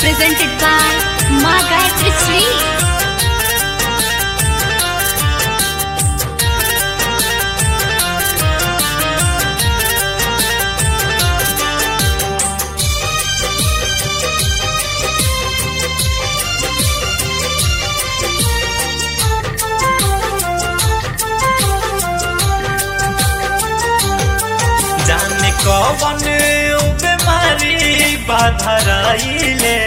presented by Ma Gayatri Sweet. जाने कौन बीमारी बाधराइले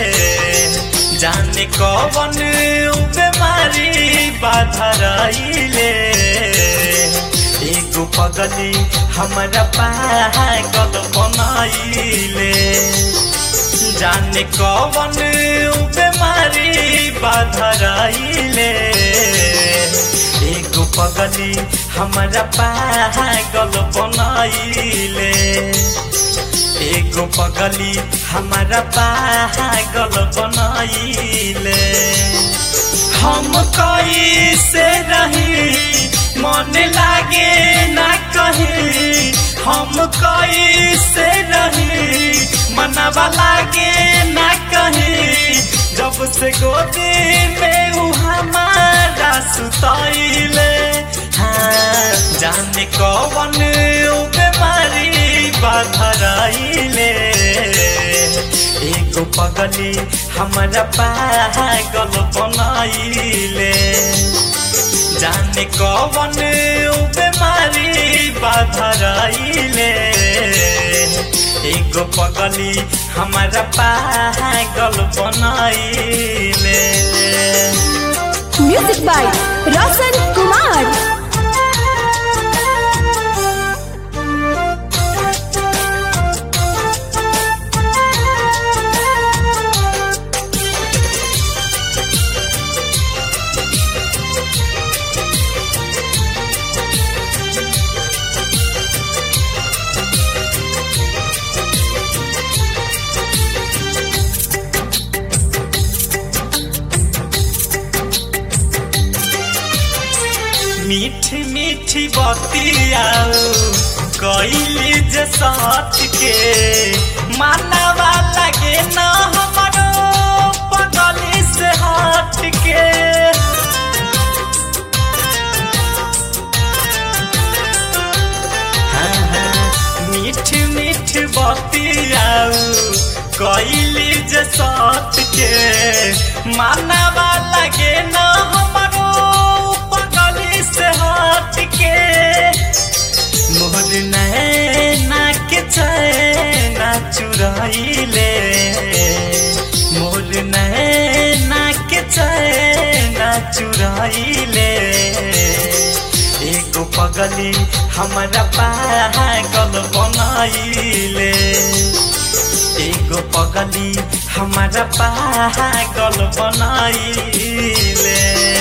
जाने कौन बीमारी बाधराइले एगो पगली हमारा पागल बनाइले जाने कौन बीमारी बाधराइले एगो पगली हमारा पागल बनाइले एगो पगली हमारा पागल बनाइले हम कैसे रही मन लागे ना कहीं हम कैसे रही मनवा लागे ना कहीं जब से गोदी में उ हमारा सुतैले हाँ जाने कौन उ बीमारी बाधराइले एगो पगली हमारा पागल बनाइले जाने कौन उ बीमारी बाधराइले एगो पगली हमारा पागल बनाइले म्यूजिक बाय रोशन कुमार मीठी मीठी बतियाओ कैली जे साथ के मानवा लगे न हमारो पगली से हट के हाँ, हाँ, मीठ मीठ बतियाऊ कैली जे साथ के मानवा लगे न हमारो पगली से हट के मोहर नैना के चैना चुराइले मोर नैना के चैना चुराइले एगो पगली हमारा पागल बनाइले एगो पगली हमारा पागल बनाइले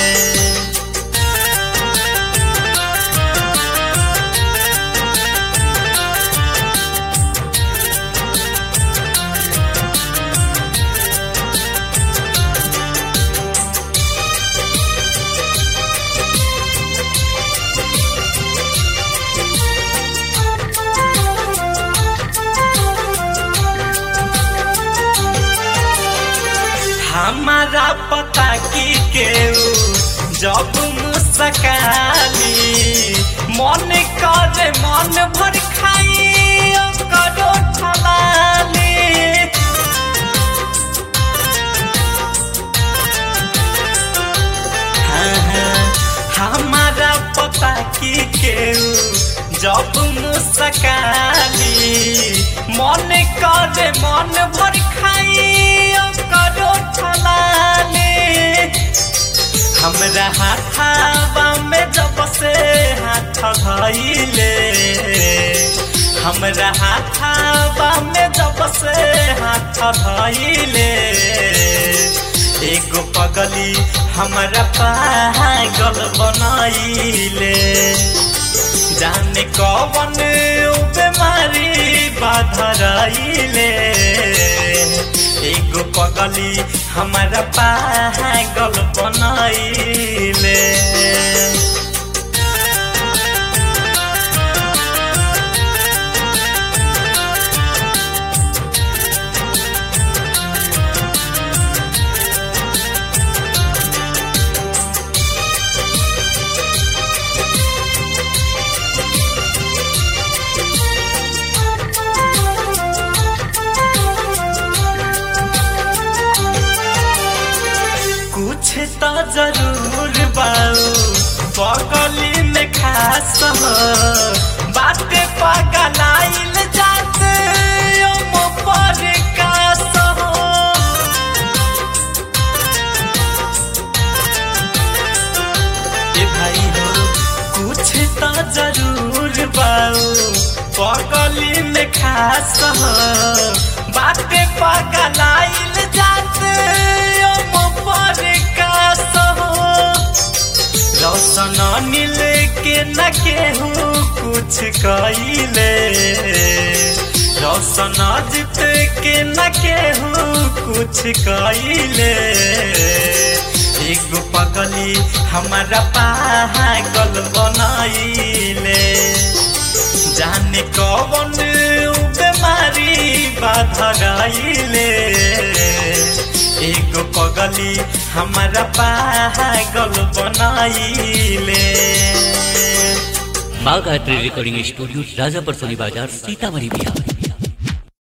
हमारा पता की केऊ जब मुस्काली मन करे मन भर खाई करो ठलाली हाँ, हाँ, हमारा पता की केऊ जब मुस्काली मन करे मन भर खाई करो ठलाली हमरा हाथावा में जब से हाथ धइले हमरा हाथावा में जब से हाथ धइले एगो पगली हमरा पागल बनाइले जाने कौन उ बीमारी बाधराइले एगो पगली हमारा पागल बनाइले जरूर बाऊ बगली में खास हो बाटे पगलाइल जाते ओम पर कास हो ए भाई हो कुछ तो जरूर बाऊ पगली में खास हो बाटे पगलाइल जाते ओम पर कास हो रौशन मिल के न केहू कुछ कइले रौशन जीत के न केहू कुछ कइले एगो पगली हमारा पागल बनाइले जाने कौन बीमारी बाधा गाइले एगो पगली हमारा पागल बनाइले माँ गायत्री रिकॉर्डिंग स्टूडियो राजापर सोनी बाजार सीतामढ़ी बिहार